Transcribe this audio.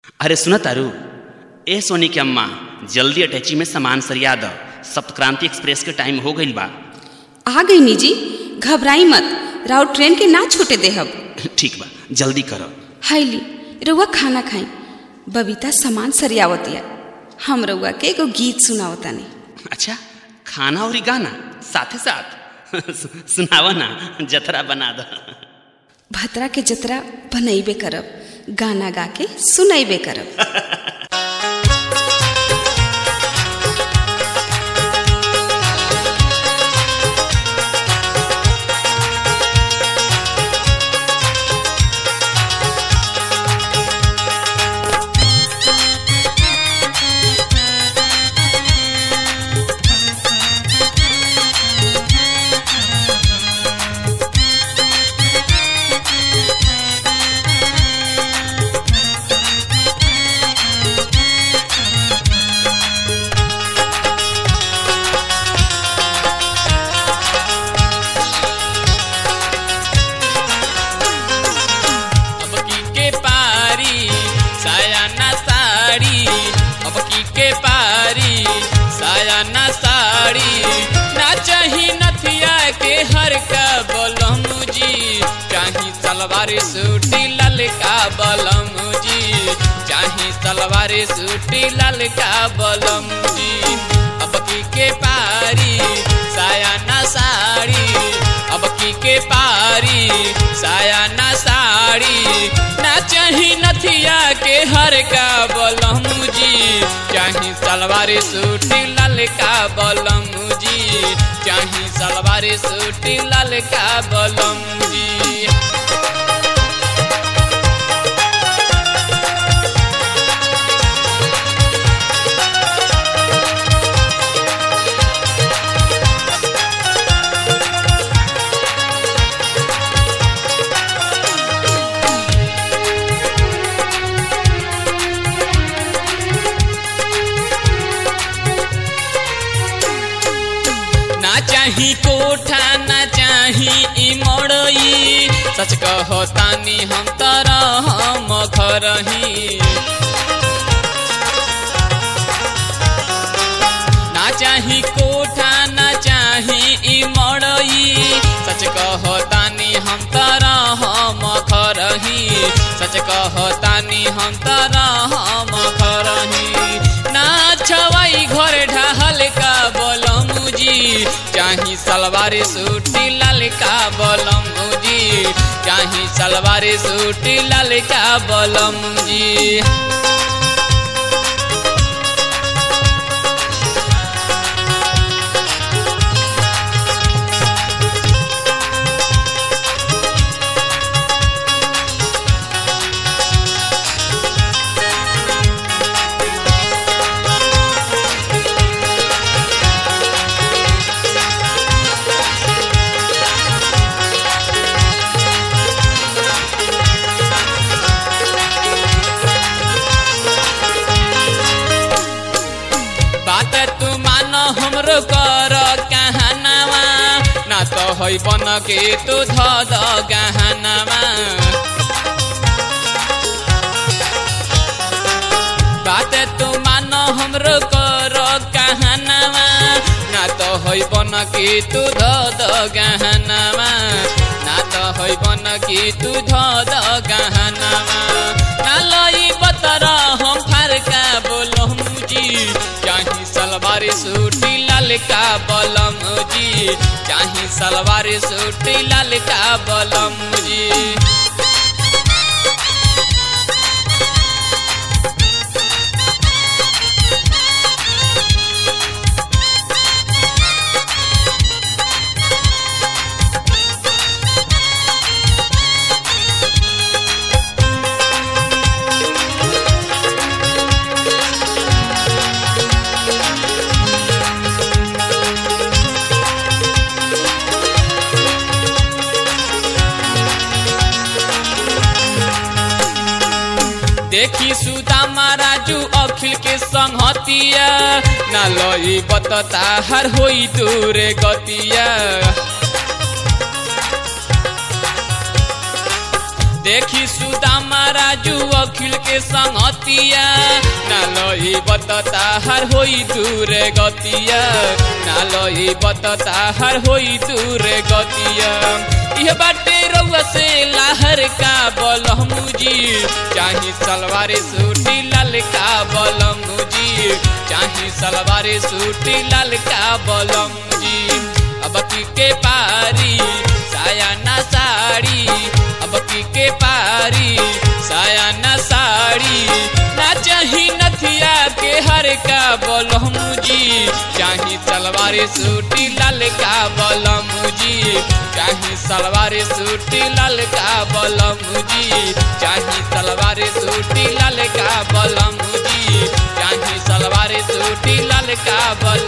अरे सुन तारू ए सोनी के अम्मा जल्दी अटैची में सामान सरिया द सप्तक्रांति एक्सप्रेस के टाइम हो गईल बा आ गई निजी घबराई मत राव ट्रेन के ना छूटे देहब ठीक बा जल्दी करो हाईली रउआ खाना खाई बबीता सामान सरियावतिया हम रउआ के एगो गीत सुनावतानी अच्छा खाना और गाना साथे साथ सुनावा ना जतरा बना द भतरा के जतरा बनैबे करब गाना गा के सुनैबे करब अब की के पारी साया ना साड़ी अब की के पारी साया ना साड़ी ना चाही नथिया के हर का बलम जी चाही सलवार सूटी ललका बलम जी चाही सलवार सूटी ललका बलम जी अब की के पारी साया ना साड़ी अब की के पारी साया ना साड़ी ना चाही नथिया के हर का बलम जी चाही सलवार सूटी ललका बलम जी चाही सलवार सूटी ललका बलम जी ना चाही कोठा ना चाही ई मड़ई सच कहो तानी हम तरह हम खरही ना चाही कोठा ना चाही ई मड़ई सच कहो तानी हम तरह हम खरही सच कहो तानी हम तरह हम खरही ना छवाई घर ढहल का बलम जी चाही सलवार सूटी ललका बलम जी चाही सलवार सूटी ललका बलम जी बात तू मान हमरो कर कहनावा ना तो है बन के तू ध द गहनावा बात तू मान हमरो कर कहनावा ना तो है बन के तू ध द गहनावा ना तो है बन के तू ध द गहनावा ना लई बतरा हम फरका बोलम जी चाही सलवार सूटी ललका बलम जी चाही सलवार सूटी ललका बलम जी देखी सुदामा राजू अखिल के संगतिया ना लई बतता हर होई दूरे गतिया देखी सुदामा राजू अखिल के संगतिया ना लई बतता हर होई दूर गतिया ना लई बतता हर होई दूर गतिया यह बाटे रउआ से लाहर का बलमुजी चाही सलवार सूटी लाल का बलमुजी चाही सलवार सूटी लाल का बलमुजी अब की के पारी साया ना साड़ी अब की के पारी साया ना साड़ी ना चाही नथिया के हर का बलमुजी चाही सलवार सूटी लाल का बलमुजी चाही सलवार सूटी लाल का बलमुजी चाही सलवार सूटी लाल का बलमुजी चाही सलवार सूटी लाल का बल